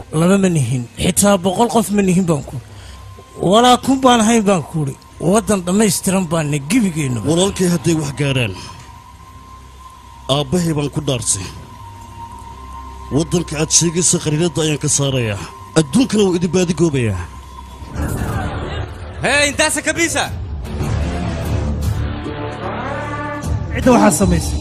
laba ma nihin xitaa boqol qof ma nihin baan ku walaa kun baan hayn baan kuuri waddan dhammaystiran baana gebigeennuba walaalkay hadday wax gaadhaan aabbahay baan ku dhaarsay waddanka aad sheegaysa qariiradda ayaan ka saarayaa adduunkana wuu idin baadigoobayaa hee intaasa kabiisa cidda waxaa samaysa